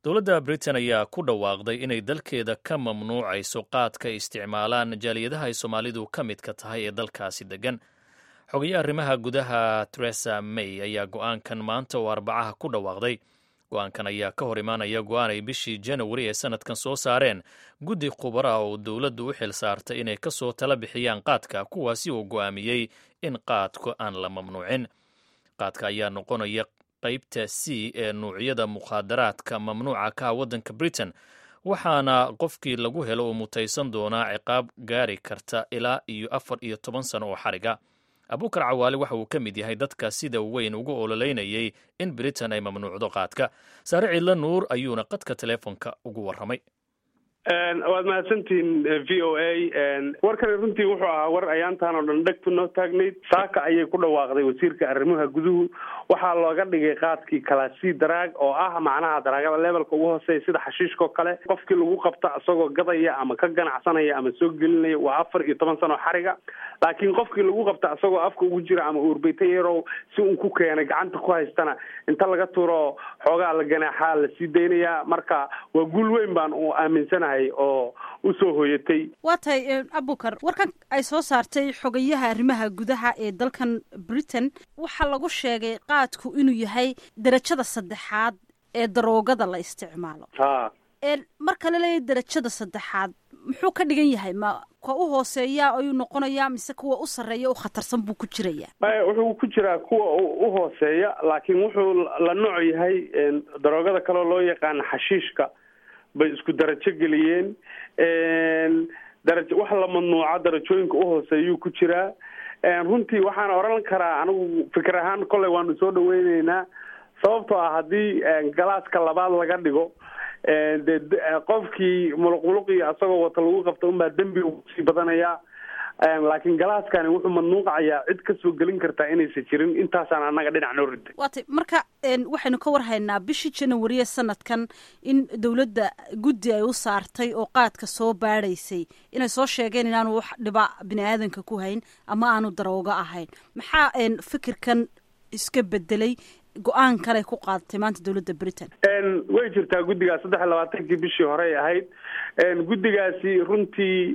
dowladda britain ayaa ku dhawaaqday inay dalkeeda ka mamnuucayso qaadka ay isticmaalaan jaaliyadaha ay soomaalidu ka midka tahay ee dalkaasi degan xogaye arrimaha gudaha teresa may ayaa go-aankan maanta oo arbacaha ku dhawaaqday go-aankan ayaa ka hor imaanaya go-aan ay bishii janawari ee sanadkan soo saareen guddi khubara oo dowladdu u xil saartay inay ka soo tala bixiyaan qaadka kuwaasi oo go'aamiyey in qaadku aan la mamnuucin qaadka ayaa noqonaya qaybta c ee nuucyada mukhaadaraadka mamnuuca ka ah waddanka britain waxaana qofkii lagu helo uu mutaysan doonaa ciqaab gaari karta ilaa iyo afar iyo toban sano oo xariga abuukar cawaale waxa uu ka mid yahay dadka sida weyn ugu ololeynayay in britain ay mamnuucdo qaadka saare ciidla nuur ayuuna qadka teleefonka ugu warramay waad mahadsantihiin v o a warkani runtii wuxuu ahaa war ayaantaan oo dhan dhegtu noo taagnayd saaka ayay ku dhawaaqday wasiirka arrimaha guduhu waxaa looga dhigay qaadkii kalasi daraag oo ah macnaha daraagada levelka ugu hooseeya sida xashiishkao kale qofkii lagu qabta isagoo gadaya ama ka ganacsanaya ama soo gelinaya waa afar iyo toban sano xariga laakiin qofkii lagu qabta isagoo afka ugu jira ama uurbeyta yarow si uu ku keenay gacanta ku haystana inta laga turo xoogaa la ganaaxaa la sii daynayaa marka waa guul weyn baan u aaminsanahay oo usoo hoyatay waa tahay abukar warkan ay soo saartay xogayaha arrimaha gudaha ee dalkan britain waxaa lagu sheegay qaadku inuu yahay darajada saddexaad ee daroogada la isticmaalo ha marka la leeyahy darajada saddexaad muxuu ka dhigan yahay ma kuwa u hooseeya ayuu noqonayaa mise kuwa u sarreeya u khatarsan buu ku jirayaa wuxuu ku jiraa kuwa u hooseeya laakiin wuxuu la nooc yahay daroogada kaleo loo yaqaana xashiishka bay isku darajo geliyeen darajo wax la mamnuuca darajooyinka uhooseeyuu ku jiraa runtii waxaan oran karaa anigu fikir ahaan kolley waanu soo dhaweyneynaa sababtoo ah haddii galaaska labaad laga dhigo de qofkii muluq muluqii asagoo wata lagu qabta unbaa dembi kusii badanayaa laakiin galaaskani wuxuu mamnuucayaa cid kasoo gelin kartaa inaysan jirin intaasaan annaga dhinac noo riday waatay marka waxaynu ka warhaynaa bishii janawariye sanadkan in dowladda guddi ay u saartay oo qaadka soo baadhaysay inay soo sheegeen inaanu wax dhiba bini aadanka ku hayn ama aanu darooga ahayn maxaa fikirkan iska bedelay go-aan kale ku qaadatay maanta dowladda britain way jirtaa guddigaas saddex iyo labaatankii bishii horey ahayd guddigaasi runtii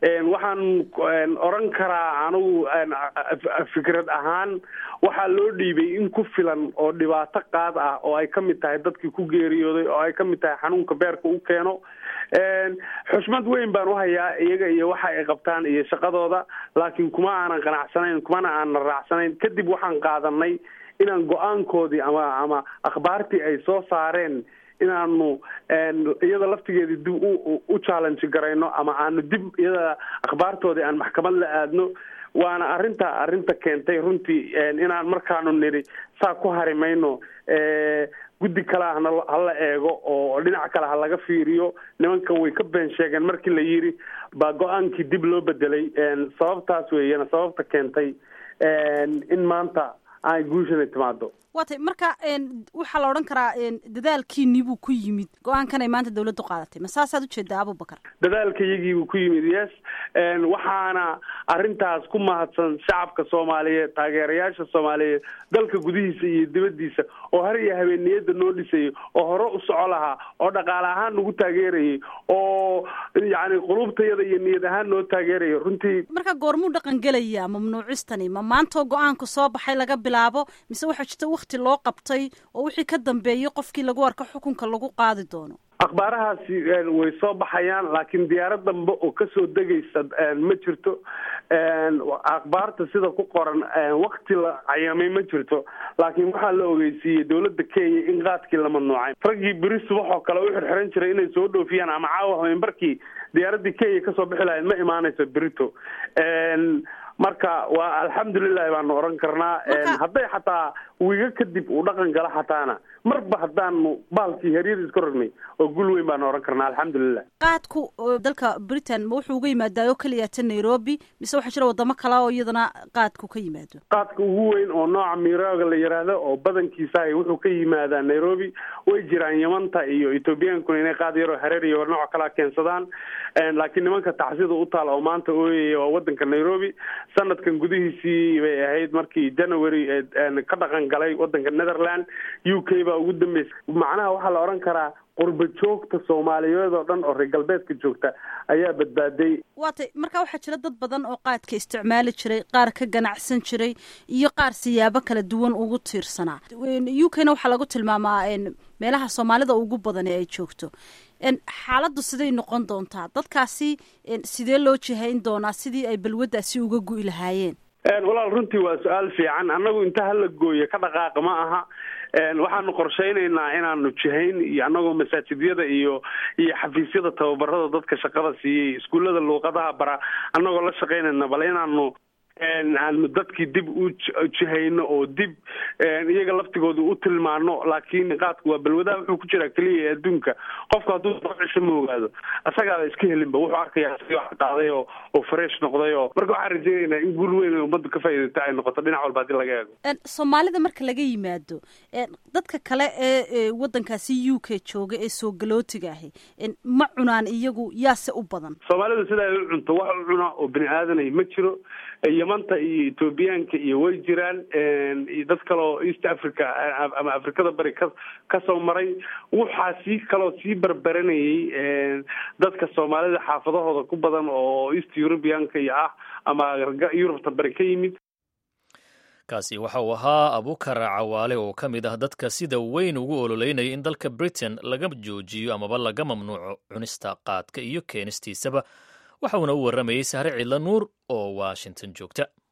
waxaan oran karaa anigu fikrad ahaan waxaa loo dhiibay in ku filan oo dhibaato qaad ah oo ay kamid tahay dadkii ku geeriyooday oo ay kamid tahay xanuunka beerka u keeno xushmad weyn baan uhayaa iyaga iyo waxa ay qabtaan iyo shaqadooda laakiin kuma aanan qanacsanayn kumana aanan raacsanayn kadib waxaan qaadanay inaan go-aankoodii ama ama akhbaartii ay soo saareen inaanu iyada laftigeedii dib u challenge garayno ama aanu dib iyada akhbaartoodii aan maxkamad la aadno waana arrinta arrinta keentay runtii inaan markaanu nidhi saa ku hari mayno guddi kale ahna hala eego oo dhinac kale ha laga fiiriyo nimankan way ka been sheegeen markii la yidhi baa go-aankii dib loo bedelay sababtaas weeyana sababta keentay in maanta ay guushana timaado waatay marka waxaa la odhan karaa dadaalkiinii buu ku yimid go-aankan ay maanta dawladdu qaadatay ma saasaad ujeedaa abubakar dadaalka iyagiibuu ku yimid yes waxaana arrintaas ku mahadsan shacabka soomaaliyeed taageerayaasha soomaaliyeed dalka gudihiisa iyo dibaddiisa oo har iyo habeeniyada noo dhisayay oo hore u soco lahaa oo dhaqaale ahaan nagu taageerayay oo yacni qulubtayada iyo niyad ahaan noo taageeraya runtii marka goormuu dhaqan gelayaa mamnuucistani ma maantoo go-aanku soo baxay laga bilaabo mise waxaa jirta wakti loo qabtay oo wixii ka dambeeyay qofkii lagu arko xukunka lagu qaadi doono akhbaarahaasi way soo baxayaan laakiin diyaarad dambe oo kasoo degaysa ma jirto akhbaarta sida ku qoran wakti la cayamay ma jirto laakiin waxaa la ogeysiiyey dowladda kenya in qaadkii la mamnuucay raggii beri subax oo kale u xirxiran jiray inay soo dhoofiyaan ama caawa habeenbarkii diyaaradii kenya kasoo bixi lahayd ma imaanayso berito marka waa alxamdulilahi baanu oran karnaa hadday xataa wiiga kadib uu dhaqan gala xataana marba haddaanu baalkii haryada iska rognay oo gul weyn baanu oran karnaa alxamdulilah qaadku dalka britain ma wuxuu uga yimaadaa oo keliya ta nairobi mise waxaa jira wadamo kale oo iyadana qaadku ka yimaado qaadka ugu weyn oo nooca mirooga la yiraahdo oo badankiisahay wuxuu ka yimaadaa nairobi way jiraan yamanta iyo ethoobiyankuna inay qaad yaroo hareer iyo nooc kalea keensadaan laakiin nimanka tacsida u taal oo maanta ooyaya waa wadanka nairobi sanadkan gudihiisii bay ahayd markii january ka dhaqan galay wadanka netherland u k baa ugu dambeysay macnaha waxaa la oran karaa qurba joogta soomaaliyeed oo dhan oo reer galbeedka joogta ayaa badbaaday waatay markaa waxaa jira dad badan oo qaadka isticmaali jiray qaar ka ganacsan jiray iyo qaar siyaabo kala duwan ugu tiirsanaa u k na waxaa lagu tilmaamaa meelaha soomaalida ugu badan ee ay joogto xaaladdu siday noqon doontaa dadkaasi sidee loo jihayn doonaa sidii ay balwaddaasi uga gu'i lahaayeen walaal runtii waa su-aal fiican annagu inta hala gooye ka dhaqaaqa ma aha waxaanu qorshaynaynaa inaanu jihayn iyo annagoo masaajidyada iyo iyo xafiisyada tababarada dadka shaqada siiyey iskuullada luuqadaha bara annagoo la shaqaynayna bal inaanu aanu dadkii dib u jihayno oo dib iyaga laftigooda u tilmaano laakiin qaadku waa balwadaha wuxuu ku jiraa keliya ee adduunka qofku hadduu cisho ma ogaado asagaaba iska helinba wuxuu arkaya wax qaaday oo oo fresh noqday oo marka waxaan rajaynaynaa in guul weyn ummadda ka faa'iidata ay noqoto dhinac walba haddii laga eego soomaalida marka laga yimaado dadka kale ee waddankaasi u k jooga ee soo galootiga ahi ma cunaan iyagu yaase u badan soomaalidu sida ay u cunto wax u cuna oo bini aadanay ma jiro yamanta iyo ethoobiyaanka iyo way jiraan iyo dad kale oo east africa ama afrikada bari ka kasoo maray waxaa sii kaloo sii barbaranayay dadka soomaalida xaafadahooda ku badan oo east europeanka iyo ah ama yurubta bari ka yimid kaasi waxa uu ahaa abukar cawaale oo ka mid ah dadka sida weyn ugu ololeynaya in dalka britain laga joojiyo amaba laga mamnuuco cunista qaadka iyo keenistiisaba waxa uuna u warramayey sahre cidla nuur oo washington joogta